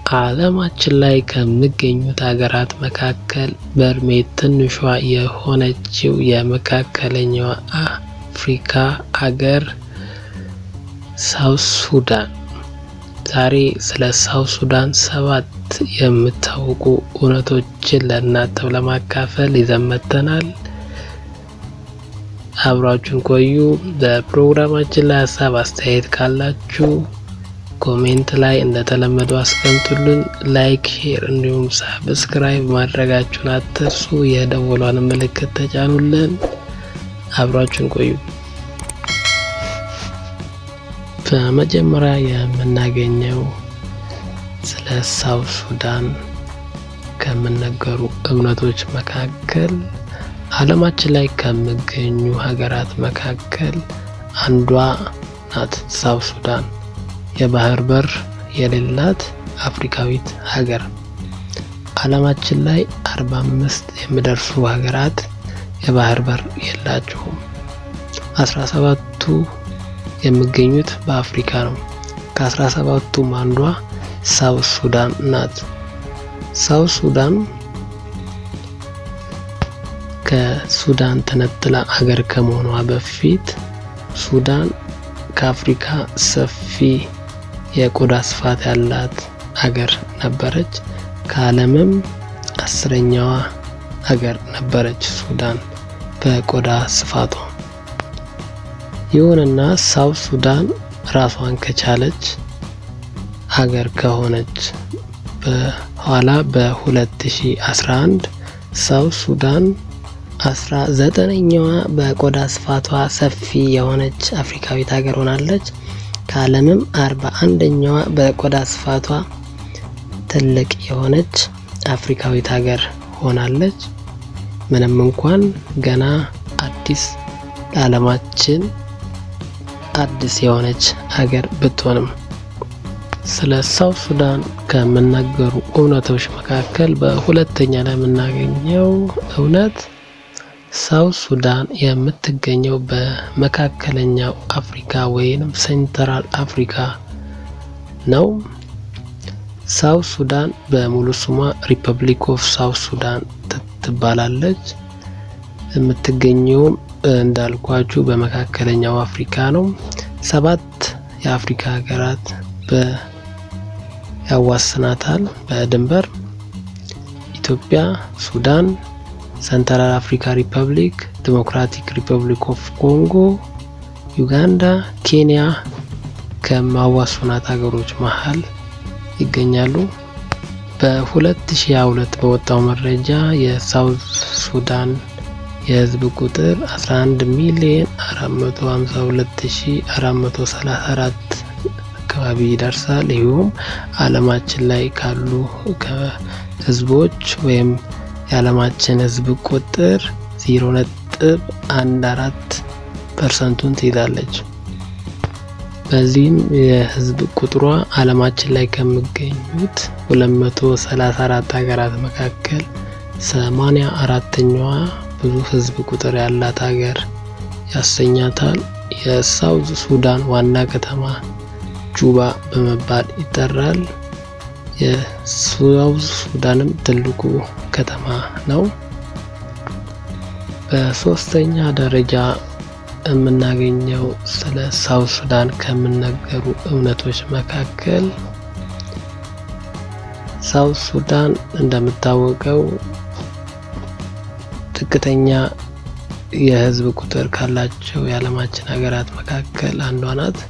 ዓለማችን ላይ ከሚገኙት ሀገራት መካከል በእድሜ ትንሿ የሆነችው የመካከለኛው አፍሪካ ሀገር ሳውዝ ሱዳን። ዛሬ ስለ ሳውዝ ሱዳን ሰባት የምታውቁ እውነቶችን ለእናንተው ለማካፈል ይዘን መጥተናል። አብራችሁን ቆዩ። በፕሮግራማችን ላይ ሀሳብ አስተያየት ካላችሁ ኮሜንት ላይ እንደተለመደው አስቀምጡልን። ላይክ፣ ሼር እንዲሁም ሳብስክራይብ ማድረጋችሁን አትርሱ። የደወሏን ምልክት ተጫኑልን። አብራችሁን ቆዩ። በመጀመሪያ የምናገኘው ስለ ሳውዝ ሱዳን ከሚነገሩ እምነቶች መካከል ዓለማችን ላይ ከሚገኙ ሀገራት መካከል አንዷ ናት። ሳውዝ ሱዳን የባህር በር የሌላት አፍሪካዊት ሀገር። ዓለማችን ላይ አርባ አምስት የሚደርሱ ሀገራት የባህር በር የላቸውም። አስራ ሰባቱ የሚገኙት በአፍሪካ ነው። ከአስራ ሰባቱም አንዷ ሳውዝ ሱዳን ናት። ሳውዝ ሱዳን ከሱዳን ተነጥላ አገር ከመሆኗ በፊት ሱዳን ከአፍሪካ ሰፊ የቆዳ ስፋት ያላት አገር ነበረች። ከዓለምም አስረኛዋ አገር ነበረች ሱዳን በቆዳ ስፋቷ። ይሁንና ሳውዝ ሱዳን ራሷን ከቻለች ሀገር ከሆነች በኋላ በ2011 ሳውዝ ሱዳን አስራ ዘጠነኛዋ በቆዳ ስፋቷ ሰፊ የሆነች አፍሪካዊት ሀገር ሆናለች። ከዓለምም አርባ አንደኛዋ በቆዳ ስፋቷ ትልቅ የሆነች አፍሪካዊት ሀገር ሆናለች። ምንም እንኳን ገና አዲስ ለዓለማችን አዲስ የሆነች ሀገር ብትሆንም ስለ ሳውዝ ሱዳን ከሚነገሩ እውነቶች መካከል በሁለተኛ ላይ የምናገኘው እውነት ሳውዝ ሱዳን የምትገኘው በመካከለኛው አፍሪካ ወይም ሴንትራል አፍሪካ ነው። ሳውዝ ሱዳን በሙሉ ስሟ ሪፐብሊክ ኦፍ ሳውዝ ሱዳን ትባላለች። የምትገኘውም እንዳልኳችሁ በመካከለኛው አፍሪካ ነው። ሰባት የአፍሪካ ሀገራት ያዋስናታል በድንበር ኢትዮጵያ፣ ሱዳን፣ ሰንትራል አፍሪካ ሪፐብሊክ፣ ዲሞክራቲክ ሪፐብሊክ ኦፍ ኮንጎ፣ ዩጋንዳ፣ ኬንያ ከማዋስናት ሀገሮች መሀል ይገኛሉ። በ2022 በወጣው መረጃ የሳውዝ ሱዳን የህዝብ ቁጥር 11 ሚሊዮን 452434 አካባቢ ይደርሳል። ይሁም ዓለማችን ላይ ካሉ ህዝቦች ወይም የዓለማችን ህዝብ ቁጥር 0.14 ፐርሰንቱን ትይዛለች። በዚህም የህዝብ ቁጥሯ ዓለማችን ላይ ከሚገኙት 234 ሀገራት መካከል 84ተኛዋ ብዙ ህዝብ ቁጥር ያላት ሀገር ያሰኛታል። የሳውዝ ሱዳን ዋና ከተማ ጁባ በመባል ይጠራል። የሳውዝ ሱዳንም ትልቁ ከተማ ነው። በሶስተኛ ደረጃ የምናገኘው ስለ ሳውዝ ሱዳን ከሚነገሩ እውነቶች መካከል ሳውዝ ሱዳን እንደሚታወቀው ዝቅተኛ የህዝብ ቁጥር ካላቸው የዓለማችን ሀገራት መካከል አንዷ ናት።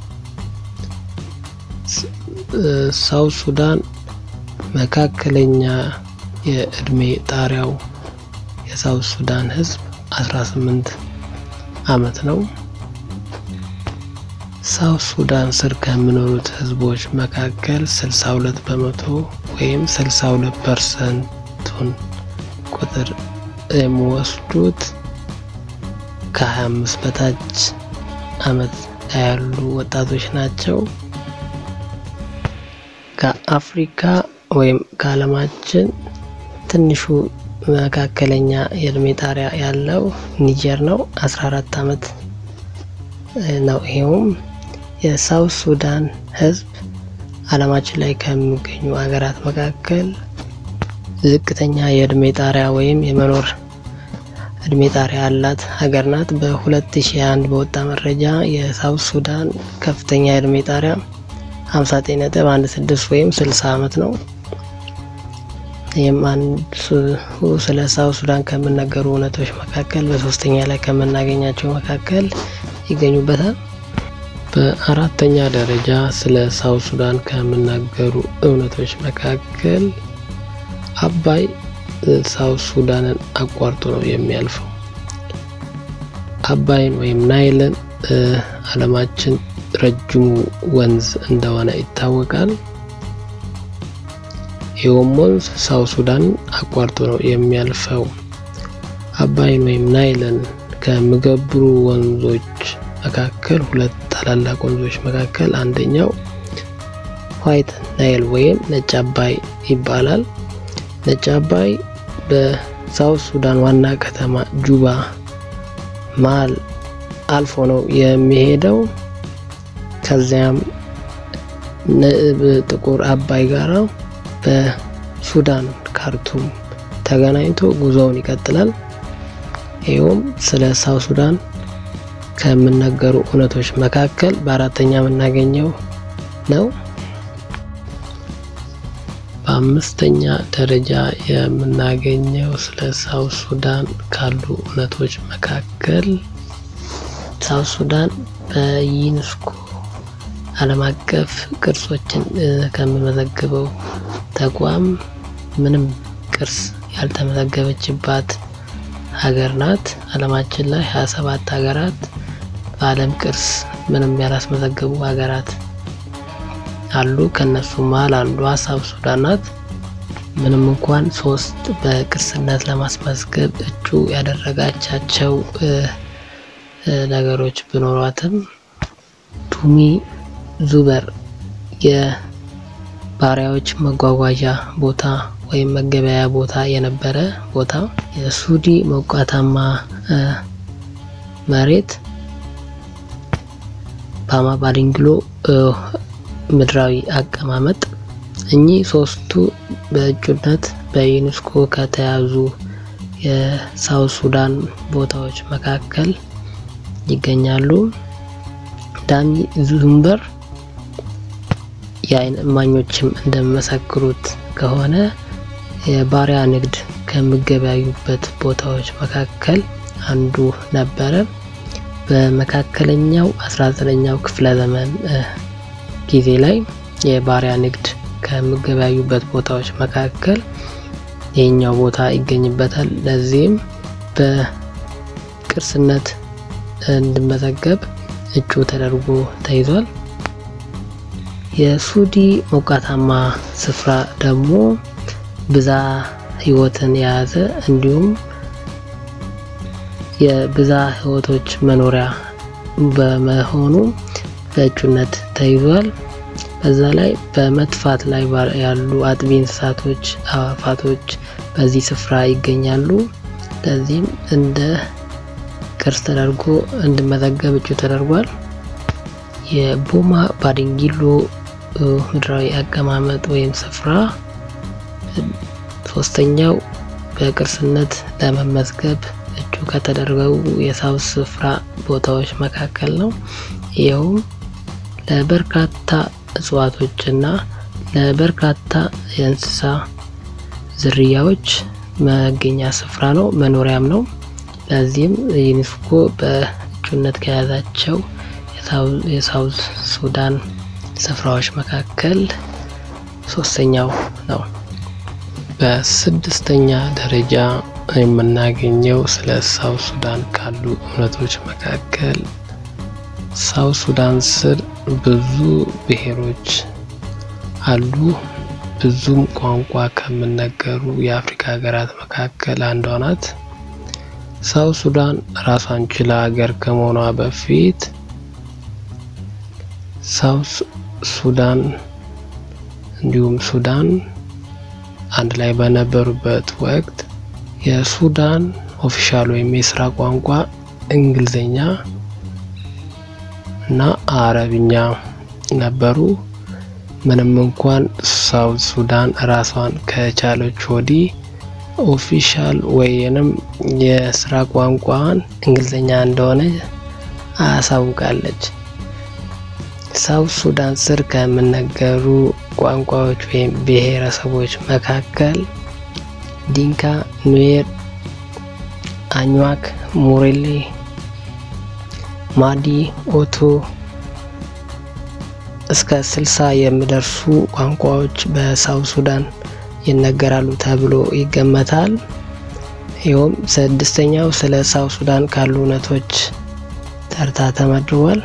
ሳውዝ ሱዳን መካከለኛ የእድሜ ጣሪያው የሳውዝ ሱዳን ህዝብ 18 አመት ነው። ሳውዝ ሱዳን ስር ከሚኖሩት ህዝቦች መካከል 62 በመቶ ወይም 62 ፐርሰንቱን ቁጥር የሚወስዱት ከ25 በታች አመት ያሉ ወጣቶች ናቸው። ከአፍሪካ ወይም ከዓለማችን ትንሹ መካከለኛ የእድሜ ጣሪያ ያለው ኒጀር ነው። 14 አመት ነው። ይሄውም የሳውዝ ሱዳን ህዝብ ዓለማችን ላይ ከሚገኙ ሀገራት መካከል ዝቅተኛ የእድሜ ጣሪያ ወይም የመኖር እድሜ ጣሪያ ያላት ሀገር ናት። በ2001 በወጣ መረጃ የሳውት ሱዳን ከፍተኛ የእድሜ ጣሪያ 59.16 ወይም 60 ዓመት ነው። ይህም አንዱ ስለ ሳውት ሱዳን ከምነገሩ እውነቶች መካከል በሶስተኛ ላይ ከምናገኛቸው መካከል ይገኙበታል። በአራተኛ ደረጃ ስለ ሳውት ሱዳን ከምናገሩ እውነቶች መካከል አባይ ሳውት ሱዳንን አቋርጦ ነው የሚያልፈው። አባይን ወይም ናይልን ዓለማችን ረጅሙ ወንዝ እንደሆነ ይታወቃል። ይኸውም ወንዝ ሳውት ሱዳን አቋርጦ ነው የሚያልፈው። አባይን ወይም ናይልን ከሚገብሩ ወንዞች መካከል ሁለት ታላላቅ ወንዞች መካከል አንደኛው ዋይት ናይል ወይም ነጭ አባይ ይባላል። ነጭ አባይ በሳውት ሱዳን ዋና ከተማ ጁባ መሀል አልፎ ነው የሚሄደው። ከዚያም ጥቁር አባይ ጋራ በሱዳን ካርቱም ተገናኝቶ ጉዞውን ይቀጥላል። ይኸውም ስለ ሳውት ሱዳን ከምነገሩ እውነቶች መካከል በአራተኛ የምናገኘው ነው። በአምስተኛ ደረጃ የምናገኘው ስለ ሳውት ሱዳን ካሉ እውነቶች መካከል ሳውት ሱዳን በዩኔስኮ ዓለም አቀፍ ቅርሶችን ከሚመዘግበው ተቋም ምንም ቅርስ ያልተመዘገበችባት ሀገር ናት። ዓለማችን ላይ 27 ሀገራት በዓለም ቅርስ ምንም ያላስመዘገቡ ሀገራት አሉ። ከነሱ መሀል አንዷ ሳውት ሱዳን ናት። ምንም እንኳን ሶስት በቅርስነት ለማስመዝገብ እጩ ያደረጋቻቸው ነገሮች ቢኖሯትም ቱሚ ዙበር የባሪያዎች መጓጓዣ ቦታ ወይም መገበያያ ቦታ የነበረ ቦታ፣ የሱዲ ሞቃታማ መሬት፣ ባማ ባዲንግሎ ምድራዊ አቀማመጥ እኚህ ሶስቱ በእጩነት በዩኔስኮ ከተያዙ የሳውት ሱዳን ቦታዎች መካከል ይገኛሉ። ዳሚ ዙምበር የዓይን እማኞችም እንደሚመሰክሩት ከሆነ የባሪያ ንግድ ከሚገበያዩበት ቦታዎች መካከል አንዱ ነበረ። በመካከለኛው 19ኛው ክፍለ ዘመን ጊዜ ላይ የባሪያ ንግድ ከሚገበያዩበት ቦታዎች መካከል ይህኛው ቦታ ይገኝበታል። ለዚህም በቅርስነት እንዲመዘገብ እጩ ተደርጎ ተይዟል። የሱዲ ሞቃታማ ስፍራ ደግሞ ብዛ ሕይወትን የያዘ እንዲሁም የብዛ ሕይወቶች መኖሪያ በመሆኑ በእጩነት ተይዟል። በዛ ላይ በመጥፋት ላይ ያሉ አጥቢ እንስሳቶች፣ አዕዋፋቶች በዚህ ስፍራ ይገኛሉ። ለዚህም እንደ ቅርስ ተደርጎ እንዲመዘገብ እጩ ተደርጓል። የቦማ ባዲንጊሎ ምድራዊ አቀማመጥ ወይም ስፍራ ሶስተኛው በቅርስነት ለመመዝገብ እጩ ከተደረጉ የሳውት ስፍራ ቦታዎች መካከል ነው። ይኸውም ለበርካታ እጽዋቶችና ለበርካታ የእንስሳ ዝርያዎች መገኛ ስፍራ ነው፣ መኖሪያም ነው። ለዚህም ዩኔስኮ በእጩነት ከያዛቸው የሳውት ሱዳን ስፍራዎች መካከል ሶስተኛው ነው። በስድስተኛ ደረጃ የምናገኘው ስለ ሳውት ሱዳን ካሉ እውነቶች መካከል ሳውት ሱዳን ስር ብዙ ብሔሮች አሉ። ብዙም ቋንቋ ከሚነገሩ የአፍሪካ ሀገራት መካከል አንዷ ናት። ሳውት ሱዳን ራሷን ችላ ሀገር ከመሆኗ በፊት ሳውት ሱዳን እንዲሁም ሱዳን አንድ ላይ በነበሩበት ወቅት የሱዳን ኦፊሻል ወይም የስራ ቋንቋ እንግሊዝኛ እና አረብኛ ነበሩ። ምንም እንኳን ሳውት ሱዳን ራሷን ከቻለች ወዲህ ኦፊሻል ወይንም የስራ ቋንቋን እንግሊዝኛ እንደሆነ አሳውቃለች። ሳውት ሱዳን ስር ከሚነገሩ ቋንቋዎች ወይም ብሔረሰቦች መካከል ዲንካ፣ ኑዌር፣ አኝዋክ፣ ሙሬሌ፣ ማዲ፣ ኦቶ እስከ ስልሳ የሚደርሱ ቋንቋዎች በሳውት ሱዳን ይነገራሉ ተብሎ ይገመታል። ይኸውም ስድስተኛው ስለ ሳውት ሱዳን ካሉ እውነቶች ተርታ ተመድቧል።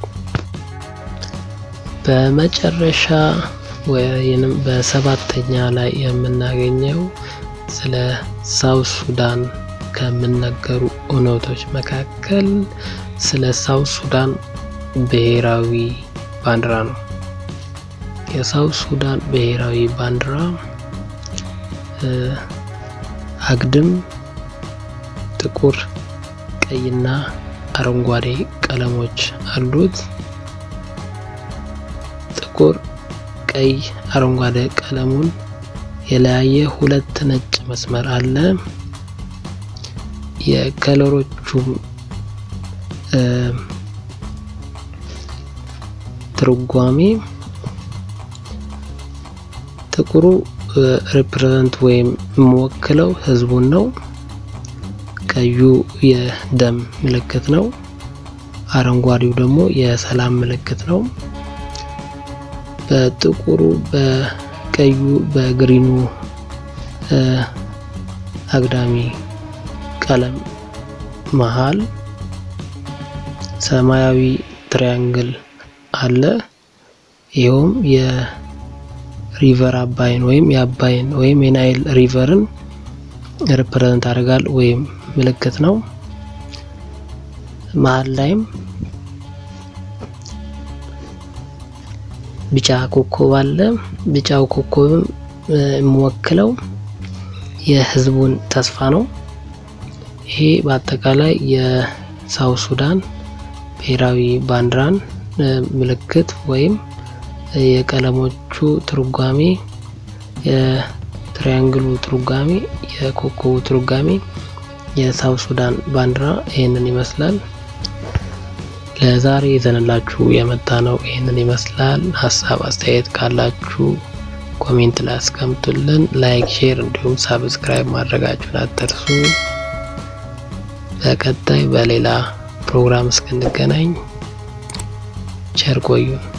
በመጨረሻ ወይንም በሰባተኛ ላይ የምናገኘው ስለ ሳውት ሱዳን ከሚነገሩ እውነቶች መካከል ስለ ሳውት ሱዳን ብሔራዊ ባንዲራ ነው። የሳውት ሱዳን ብሔራዊ ባንዲራ አግድም ጥቁር፣ ቀይና አረንጓዴ ቀለሞች አሉት። ጥቁር፣ ቀይ፣ አረንጓዴ ቀለሙን የለያየ ሁለት ነጭ መስመር አለ። የከለሮቹም ትርጓሜ ጥቁሩ ሪፕሬዘንት ወይም የሚወክለው ህዝቡን ነው። ቀዩ የደም ምልክት ነው። አረንጓዴው ደግሞ የሰላም ምልክት ነው። በጥቁሩ በቀዩ በግሪኑ አግዳሚ ቀለም መሃል ሰማያዊ ትሪያንግል አለ። ይኸውም የሪቨር አባይን ወይም የአባይን ወይም የናይል ሪቨርን ሪፕሬዘንት ያደርጋል ወይም ምልክት ነው። መሀል ላይም ቢጫ ኮከብ አለ። ቢጫው ኮከብም የሚወክለው የህዝቡን ተስፋ ነው። ይሄ በአጠቃላይ የሳውት ሱዳን ብሔራዊ ባንዲራን ምልክት ወይም የቀለሞቹ ትርጓሜ፣ የትሪያንግሉ ትርጓሜ፣ የኮከቡ ትርጓሜ የሳውት ሱዳን ባንዲራ ይህንን ይመስላል። ለዛሬ ይዘንላችሁ የመጣ ነው ይህንን ይመስላል። ሀሳብ አስተያየት ካላችሁ ኮሜንት ላይ አስቀምጡልን። ላይክ፣ ሼር እንዲሁም ሳብስክራይብ ማድረጋችሁን አትርሱ። በቀጣይ በሌላ ፕሮግራም እስክንገናኝ ቸር ቆዩን።